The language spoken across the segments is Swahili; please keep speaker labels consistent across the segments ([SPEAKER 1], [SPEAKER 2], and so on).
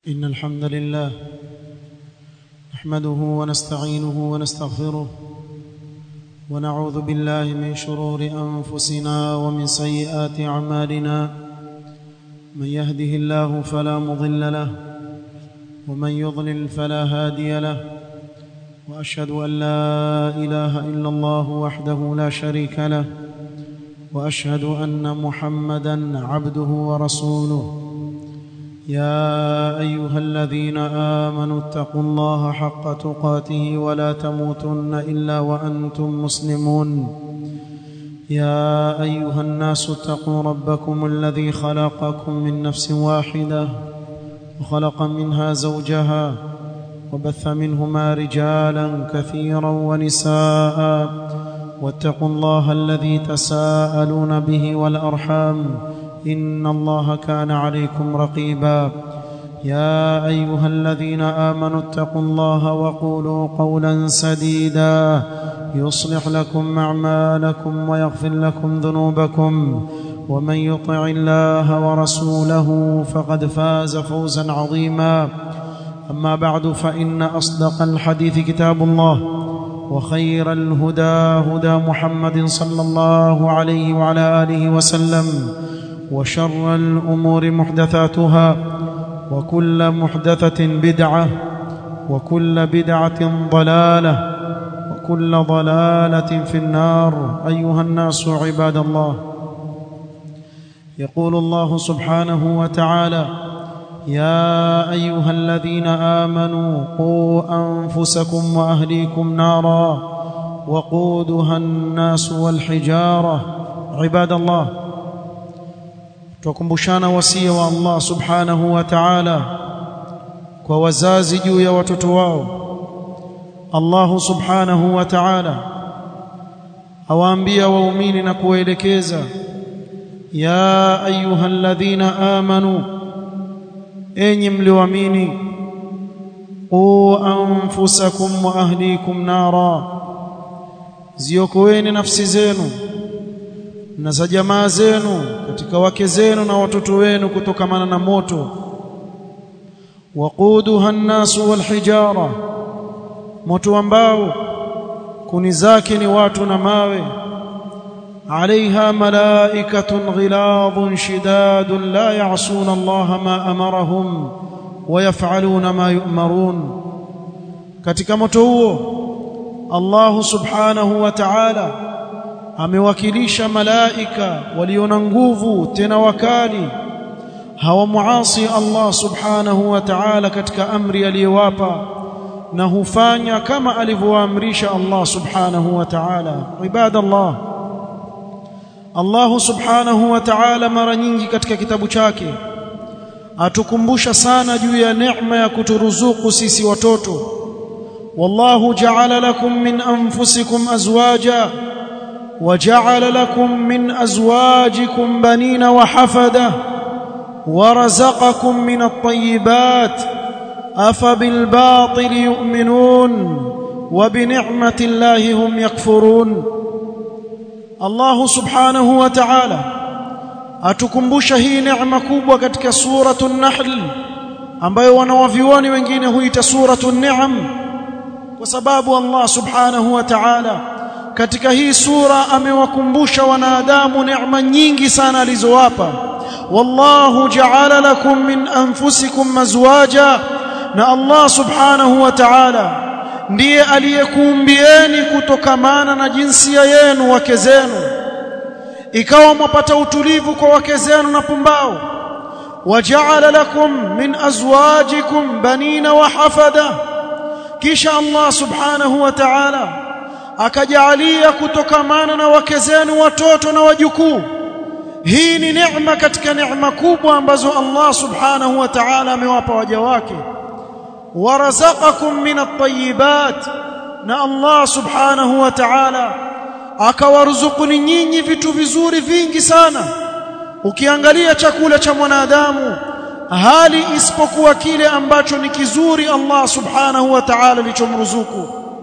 [SPEAKER 1] إن الحمد لله نحمده ونستعينه ونستغفره ونعوذ بالله من شرور أنفسنا ومن سيئات أعمالنا من يهده الله فلا مضل له ومن يضلل فلا هادي له وأشهد أن لا إله إلا الله وحده لا شريك له وأشهد أن محمدا عبده ورسوله يا ايها الذين امنوا اتقوا الله حق تقاته ولا تموتن الا وانتم مسلمون يا ايها الناس اتقوا ربكم الذي خلقكم من نفس واحده وخلق منها زوجها وبث منهما رجالا كثيرا ونساء واتقوا الله الذي تساءلون به والارحام ان الله كان عليكم رقيبا يا ايها الذين امنوا اتقوا الله وقولوا قولا سديدا يصلح لكم اعمالكم ويغفر لكم ذنوبكم ومن يطع الله ورسوله فقد فاز فوزا عظيما اما بعد فان اصدق الحديث كتاب الله وخير الهدى هدى محمد صلى الله عليه وعلى اله وسلم وشر الامور محدثاتها وكل محدثه بدعه وكل بدعه ضلاله وكل ضلاله في النار ايها الناس عباد الله يقول الله سبحانه وتعالى يا ايها الذين امنوا قوا انفسكم واهليكم نارا وقودها الناس والحجاره عباد الله tukumbushana wasia wa Allah subhanahu wa ta'ala kwa wazazi juu ya watoto wao Allah subhanahu wa ta'ala awaambia waumini na kuwaelekeza ya ayyuhalladhina amanu enyi mlioamini qu anfusakum wa ahlikum nara ziokoeni nafsi zenu na za jamaa zenu katika wake zenu na watoto wenu kutokamana na moto waquduha an-nasu wal-hijara moto ambao kuni zake ni watu na mawe عليها ملائكة غلاظ شداد لا يعصون الله ما أمرهم ويفعلون ما يؤمرون katika moto huo Allah subhanahu wa ta'ala amewakilisha malaika walio na nguvu tena wakali hawamuasi Allah subhanahu wa ta'ala katika amri aliyowapa na hufanya kama alivyoamrisha Allah subhanahu wa ta'ala ibadallah Allah subhanahu wa ta'ala mara nyingi katika kitabu chake atukumbusha sana juu ya neema ya kuturuzuku sisi watoto wallahu ja'ala lakum min anfusikum azwaja وجعل لكم من ازواجكم بنين وحفده ورزقكم من الطيبات افبالباطل يؤمنون وبنعمه الله هم يكفرون الله سبحانه وتعالى atukumbusha hii neema kubwa katika suratul nahl ambayo wanawavioni wengine huita suratul ni'am kwa sababu Allah subhanahu wa ta'ala katika hii sura amewakumbusha wanadamu neema nyingi sana alizowapa wallahu ja'ala lakum min anfusikum mazwaja na Allah subhanahu wa ta'ala ndiye aliyekuumbieni kutokamana na jinsia yenu wake zenu ikawa mwapata utulivu kwa wake zenu na pumbao waja'ala lakum min azwajikum banina wa hafada kisha Allah subhanahu wa ta'ala akajalia kutokamana na wake zenu watoto na wajukuu hii ni neema katika neema kubwa ambazo Allah subhanahu wa ta'ala amewapa waja wake warazaqakum min at-tayyibat na Allah subhanahu wa ta'ala akawaruzukuni nyinyi vitu vizuri vingi sana ukiangalia chakula cha mwanadamu hali isipokuwa kile ambacho ni kizuri Allah subhanahu wa ta'ala alichomruzuku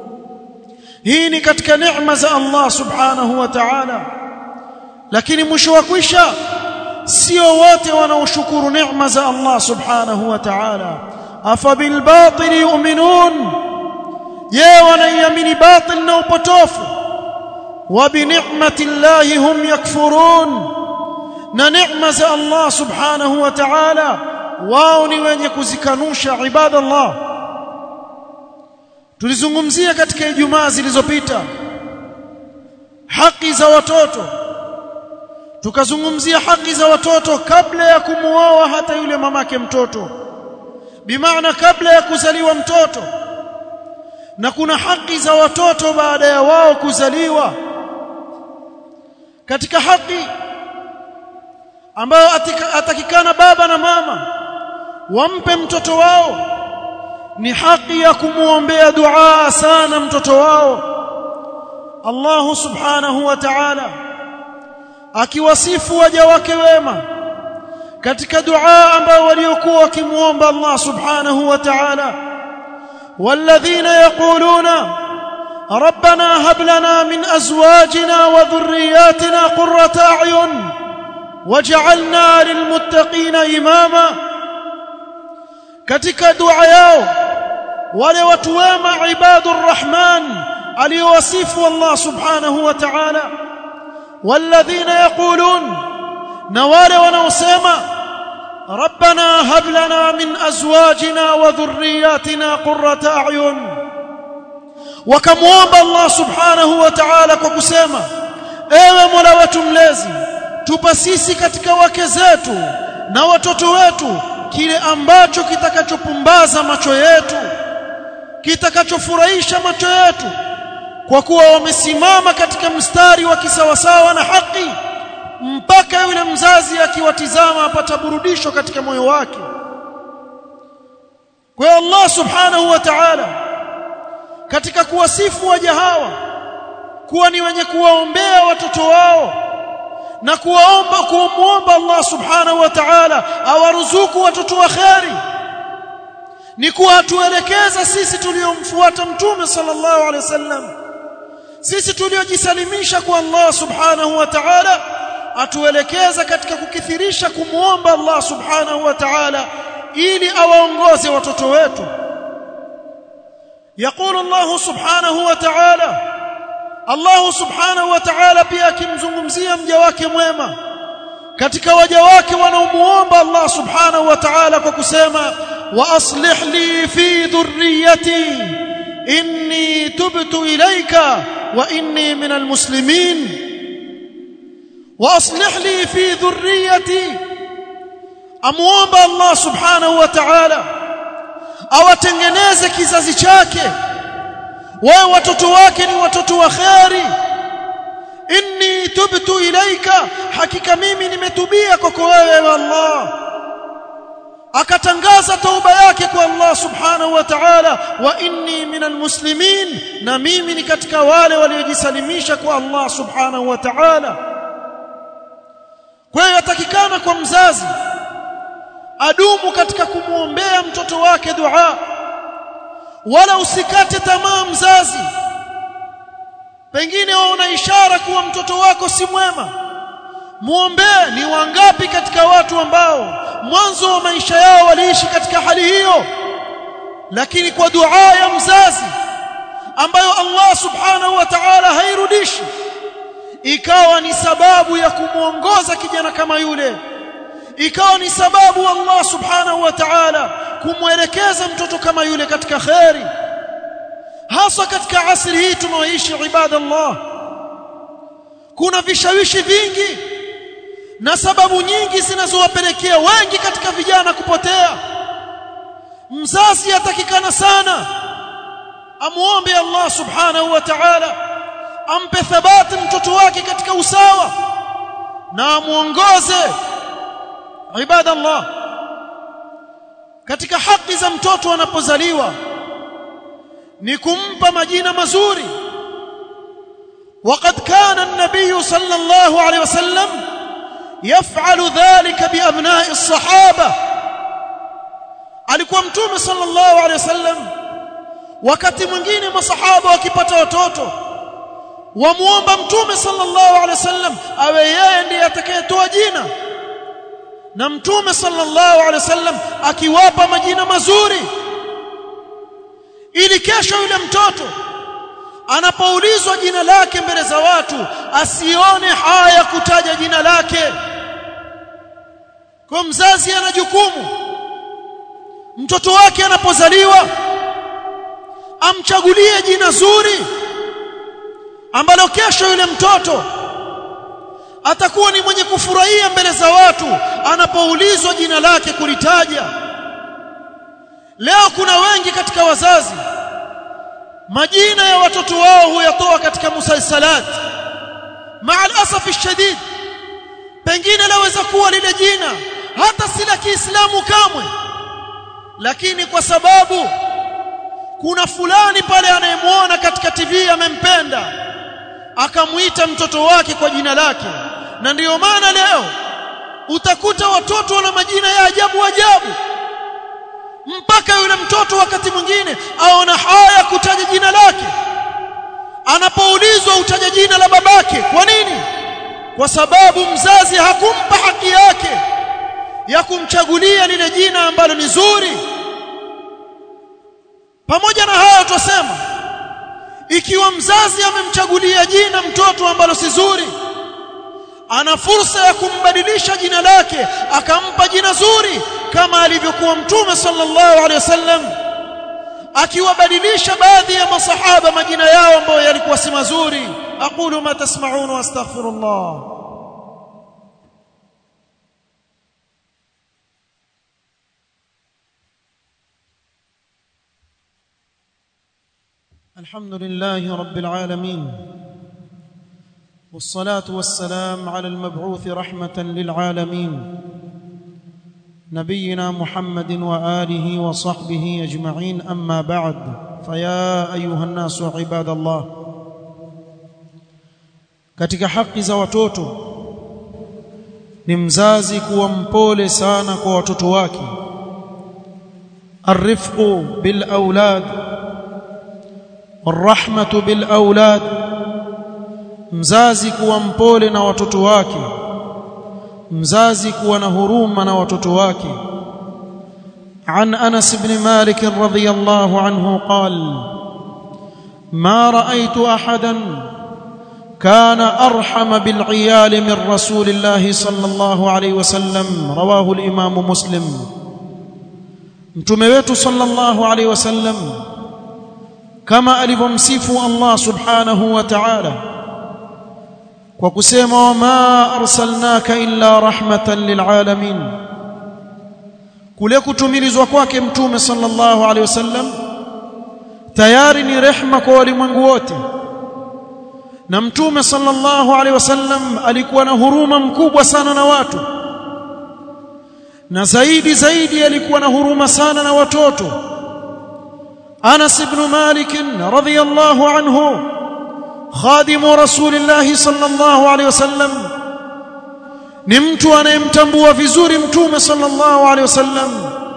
[SPEAKER 1] hii ni katika neema za Allah subhanahu wa ta'ala lakini mwisho wa kwisha sio wote wanaoshukuru neema za Allah subhanahu wa ta'ala afabil batil yu'minun je wanaiamini batil na upotofu wa bi ni'mati llahi hum yakfurun na neema za Allah subhanahu wa ta'ala wao ni wenye kuzikanusha ibadallah tulizungumzia katika Ijumaa zilizopita haki za watoto tukazungumzia haki za watoto kabla ya kumuoa hata yule mamake mtoto bimaana kabla ya kuzaliwa mtoto na kuna haki za watoto baada ya wao kuzaliwa katika haki ambayo atakikana baba na mama wampe mtoto wao ni haki ya kumuombea dua sana mtoto wao Allah subhanahu wa ta'ala akiwasifu waja wake wema katika dua ambao waliokuwa wakimuomba Allah subhanahu wa ta'ala والذين يقولون ربنا هب لنا من ازواجنا وذرياتنا قرة اعين واجعلنا للمتقين اماما katika dua yao wale watu wema ibadur rahman aliyowasifu Allah subhanahu wa ta'ala والذين يقولون na wale wanaosema ربنا هب لنا من ازواجنا وذرياتنا قرة اعين wakamuomba Allah subhanahu wa ta'ala kwa kusema ewe Mola wetu mlezi tupa sisi katika wake zetu na watoto wetu kile ambacho kitakachopumbaza macho yetu kitakachofurahisha macho yetu kwa kuwa wamesimama katika mstari wa kisawasawa na haki mpaka yule mzazi akiwatizama apata burudisho katika moyo wake kwa Allah subhanahu wa ta'ala katika kuwasifu waja hawa kuwa ni wenye kuwaombea watoto wao na kuwaomba kumuomba Allah subhanahu wa ta'ala awaruzuku watoto wa kheri ni kuwa atuelekeza sisi tuliomfuata mtume sallallahu alaihi wasallam sisi tuliojisalimisha kwa Allah subhanahu wa ta'ala atuelekeza katika kukithirisha kumuomba Allah subhanahu wa ta'ala ili awaongoze watoto wetu يقول الله سبحانه وتعالى الله سبحانه وتعالى pia akimzungumzia mja wake mwema katika waja wake wanaomuomba Allah subhanahu wa ta'ala kwa kusema wa aslih li fi dhurriyyati inni tubtu ilayka wa inni minal muslimin wa aslih li fi dhurriyyati amuomba Allah subhanahu wa ta'ala awatengeneze kizazi chake wao watoto wake ni watoto wa kheri inni tubtu ilaika hakika mimi nimetubia kwako wewe Allah akatangaza tauba yake kwa Allah subhanahu wa ta'ala wa inni minal muslimin na mimi ni katika wale waliojisalimisha kwa Allah subhanahu wa ta'ala kwa hiyo yatakikana kwa mzazi adumu katika kumuombea mtoto wake dua wala usikate tamaa mzazi pengine waona ishara kuwa mtoto wako si mwema muombee ni wangapi katika watu ambao mwanzo wa maisha yao waliishi katika hali hiyo lakini kwa dua ya mzazi ambayo Allah subhanahu wa ta'ala hairudishi ikawa ni sababu ya kumuongoza kijana kama yule ikawa ni sababu Allah subhanahu wa ta'ala kumwelekeza mtoto kama yule katika khairi hasa katika asri hii tunaoishi ibadallah kuna vishawishi vingi na sababu nyingi zinazowapelekea wengi katika vijana kupotea mzazi atakikana sana amuombe Allah subhanahu wa ta'ala ampe thabati mtoto wake katika usawa na amuongoze ibada Allah katika haki za mtoto anapozaliwa ni kumpa majina mazuri وقد كان النبي صلى الله عليه وسلم يفعل ذلك بأبناء الصحابة alikuwa mtume sallallahu alaihi wasallam wakati mwingine masahaba wakipata watoto wamuomba mtume sallallahu alaihi wasallam awe yeye ndiye atakayetoa jina na mtume sallallahu alaihi wasallam akiwapa majina mazuri ili kesho yule mtoto anapoulizwa jina lake mbele za watu asione haya kutaja jina lake kwa mzazi ana jukumu mtoto wake anapozaliwa amchagulie jina zuri ambalo kesho yule mtoto atakuwa ni mwenye kufurahia mbele za watu anapoulizwa jina lake kulitaja leo kuna wengi katika wazazi majina ya watoto wao huyatoa katika musalsalat maal asafi shadid pengine laweza kuwa lile jina hata si la Kiislamu kamwe lakini kwa sababu kuna fulani pale anayemwona katika TV amempenda akamuita mtoto wake kwa jina lake na ndiyo maana leo utakuta watoto wana majina ya ajabu ajabu mpaka yule mtoto wakati mwingine aona haya kutaja jina lake anapoulizwa utaja jina la babake kwa nini kwa sababu mzazi hakumpa haki yake ya kumchagulia lile jina ambalo ni zuri pamoja na hayo tusema ikiwa mzazi amemchagulia jina mtoto ambalo si zuri ana fursa ya kumbadilisha jina lake akampa jina zuri kama alivyokuwa mtume sallallahu alaihi wasallam akiwabadilisha baadhi ya masahaba majina yao ambayo yalikuwa si mazuri aqulu ma tasma'un wa astaghfirullah الحمد لله رب العالمين والصلاه والسلام على المبعوث رحمه للعالمين نبينا محمد واله وصحبه اجمعين اما بعد فيا ايها الناس عباد الله katika haki za watoto ni mzazi kuwa mpole sana kwa watoto wake arifqu bil aulad والرحمه بالاولاد mzazi kuwa mpole na watoto wake mzazi kuwa na huruma na watoto wake عن انس بن مالك رضي الله عنه قال ما رايت احدا كان ارحم بالعيال من رسول الله صلى الله عليه وسلم رواه الامام مسلم mtume wetu sallallahu alaihi wasallam kama alivyomsifu Allah subhanahu wa ta'ala kwa kusema wama arsalnaka illa rahmatan lilalamin kule kutumilizwa kwake mtume sallallahu alaihi wasallam tayari ni rehma kwa walimwengu wote na mtume sallallahu alaihi wasallam alikuwa na huruma mkubwa sana na watu na zaidi zaidi alikuwa na huruma sana na watoto Anas ibn Malik radhiyallahu anhu khadimu rasulillah sallallahu alaihi wasallam ni mtu anayemtambua vizuri mtume sallallahu alaihi wasallam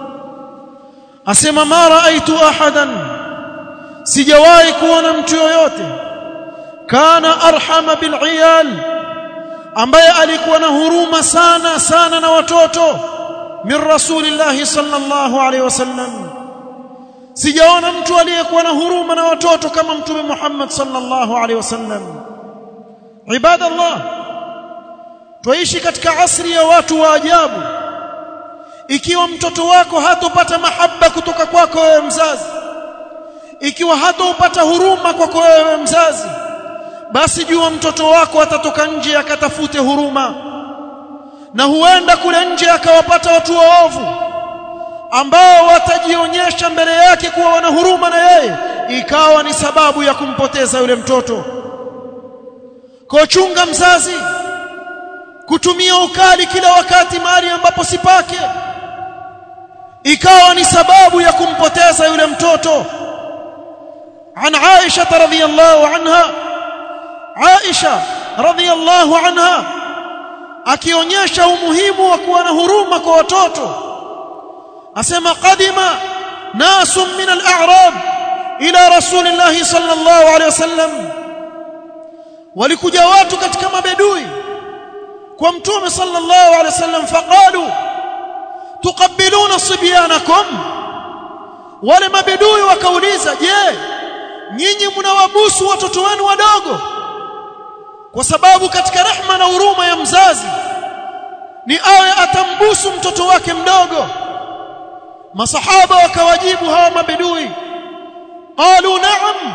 [SPEAKER 1] asema ma raaitu ahadan sijawahi kuona mtu yoyote kana arhama bil iyal ambaye alikuwa na huruma sana sana na watoto min rasulillah sallallahu alaihi wasallam sijaona mtu aliyekuwa na huruma na watoto kama mtume Muhammad sallallahu alaihi wasallam ibadallah tuishi katika asri ya watu wa ajabu ikiwa mtoto wako hatopata mahaba kutoka kwako wewe mzazi ikiwa hatopata huruma kwako wewe mzazi basi jua mtoto wako atatoka nje akatafute huruma na huenda kule nje akawapata watu waovu ambao watajionyesha mbele yake kuwa wana huruma na yeye ikawa ni sababu ya kumpoteza yule mtoto kochunga mzazi kutumia ukali kila wakati mahali ambapo sipake ikawa ni sababu ya kumpoteza yule mtoto عن عائشة رضي الله عنها عائشة رضي الله عنها akionyesha umuhimu wa kuwa na huruma kwa watoto asema qadima nasun min al-a'rab ila rasulillah sallallahu alayhi wasallam walikuja watu katika mabedui kwa mtume sallallahu alayhi wasallam faqalu tuqabbiluna sibyanakum wale mabedui wakauliza je nyinyi mnawabusu watoto wenu wadogo kwa sababu katika rehma na huruma ya mzazi ni awe atambusu mtoto wake mdogo masahaba wakawajibu hawa mabedui qalu na'am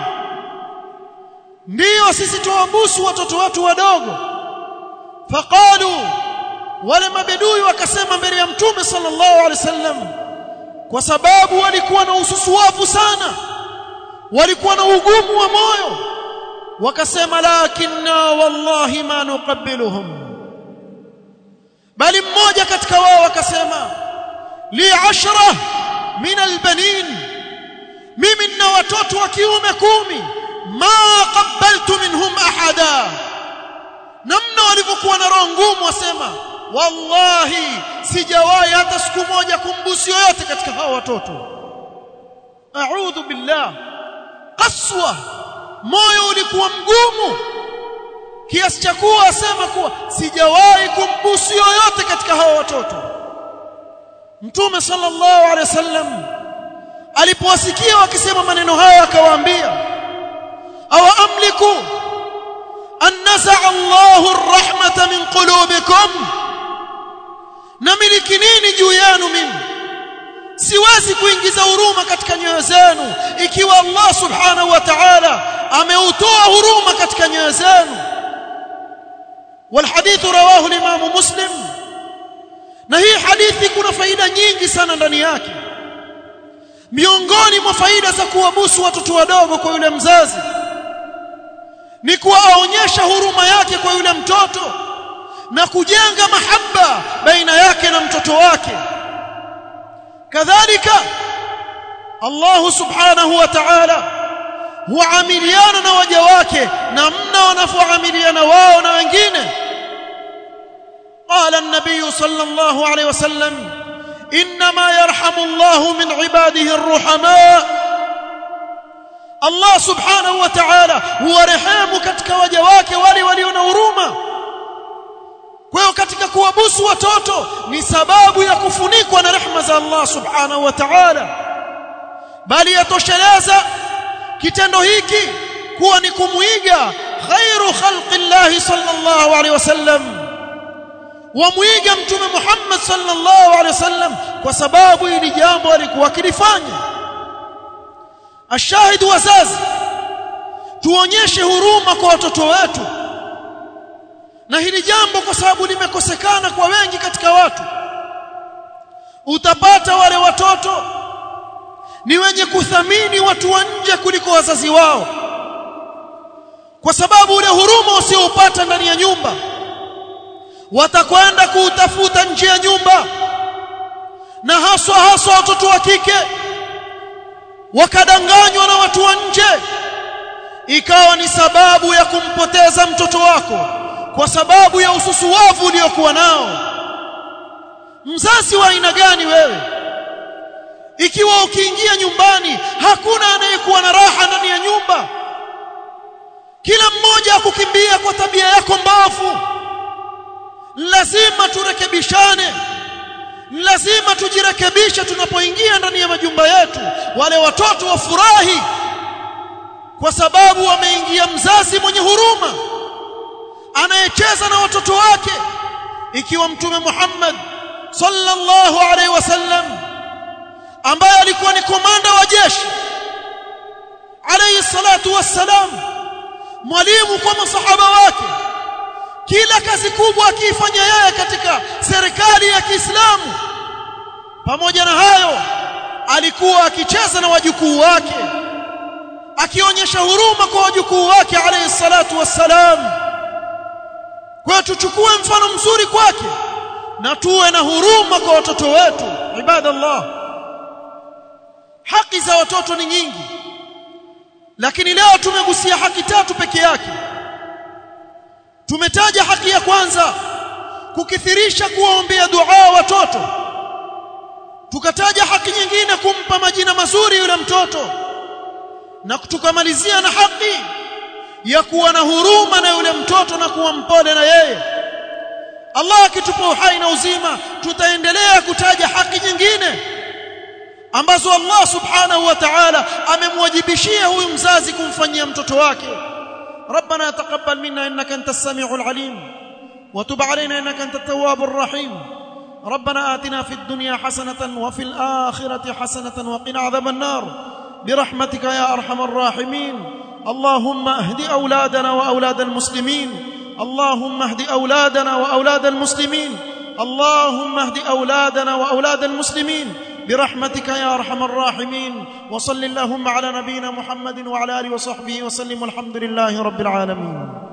[SPEAKER 1] ndio sisi tuwabusu watoto wetu wadogo faqalu wale mabedui wakasema mbele ya mtume sallallahu alaihi wasallam kwa sababu walikuwa na ususuavu sana walikuwa na ugumu wa moyo wakasema lakinna wallahi ma nuqabbiluhum bali mmoja katika wao akasema li ashra min albanin mimi nina watoto wa kiume kumi ma qabbaltu minhum ahada namna walivyokuwa na roho ngumu wasema wallahi sijawahi hata siku moja kumbusu yoyote katika hao watoto a'udhu billah qaswa moyo ulikuwa mgumu kiasi cha kuwa asema kuwa sijawahi kumbusu yoyote katika hao watoto mtume sallallahu alaihi wasallam alipowasikia wakisema maneno haya akawaambia aw amliku an naza'a Allahu ar-rahmata min qulubikum namiliki nini juu yenu mimi siwezi kuingiza huruma katika nyoyo zenu ikiwa Allah subhanahu wa ta'ala ameutoa huruma katika nyoyo zenu والحديث رواه الامام مسلم na hii hadithi kuna faida nyingi sana ndani yake miongoni mwa faida za kuwabusu watoto wadogo kwa yule mzazi ni kuwaonyesha huruma yake kwa yule mtoto na kujenga mahaba baina yake na mtoto wake kadhalika Allah subhanahu wa ta'ala huamiliana na waja wake namna wanavyoamiliana wao na wengine قال النبي صلى الله عليه وسلم انما يرحم الله من عباده الرحماء الله سبحانه وتعالى هو رحم katika waja wake wale walio na huruma kwa hiyo katika kuwabusu watoto ni sababu ya kufunikwa na rehema za Allah subhanahu wa ta'ala bali yatosheleza kitendo hiki kuwa ni kumuiga khairu khalqi sallallahu alaihi wasallam wamwiga mtume Muhammad sallallahu alaihi wasallam kwa sababu hili jambo alikuwa akilifanya ashahid wazazi tuonyeshe huruma kwa watoto wetu na hili jambo kwa sababu limekosekana kwa wengi katika watu utapata wale watoto ni wenye kuthamini watu wa nje kuliko wazazi wao kwa sababu ule huruma usioupata ndani ya nyumba watakwenda kuutafuta nje ya nyumba na haswa haswa watoto wa kike wakadanganywa na watu wa nje ikawa ni sababu ya kumpoteza mtoto wako kwa sababu ya ususuwavu uliokuwa nao mzazi wa aina gani wewe ikiwa ukiingia nyumbani hakuna anayekuwa na raha ndani ya nyumba kila mmoja akukimbia kwa tabia yako mbavu lazima turekebishane lazima tujirekebishe tunapoingia ndani ya majumba yetu wale watoto wafurahi kwa sababu wameingia mzazi mwenye huruma anayecheza na watoto wake ikiwa mtume Muhammad sallallahu alaihi wasallam ambaye alikuwa ni komanda wa jeshi alayhi salatu wassalam mwalimu kwa masahaba wake kila kazi kubwa akiifanya yeye katika serikali ya Kiislamu pamoja na hayo alikuwa akicheza na wajukuu wake akionyesha huruma kwa wajukuu wake alayhi salatu wassalam kwa tuchukue mfano mzuri kwake na tuwe na huruma kwa watoto wetu ibadallah haki za watoto ni nyingi lakini leo tumegusia haki tatu peke yake tumetaja haki ya kwanza kukithirisha kuwaombea dua watoto tukataja haki nyingine kumpa majina mazuri yule mtoto na tukamalizia na haki ya kuwa na huruma na yule mtoto na kuwa mpole na yeye Allah akitupa uhai na uzima tutaendelea kutaja haki nyingine ambazo Allah subhanahu wa ta'ala amemwajibishia huyu mzazi kumfanyia mtoto wake ربنا تقبل منا انك انت السميع العليم وتب علينا انك انت التواب الرحيم ربنا آتنا في الدنيا حسنة وفي الآخرة حسنة وقنا عذاب النار برحمتك يا أرحم الراحمين اللهم اهد أولادنا وأولاد المسلمين اللهم اهد أولادنا وأولاد المسلمين اللهم اهد أولادنا وأولاد المسلمين برحمتك يا أرحم الراحمين وصل اللهم على نبينا محمد وعلى آله وصحبه وسلم والحمد لله رب العالمين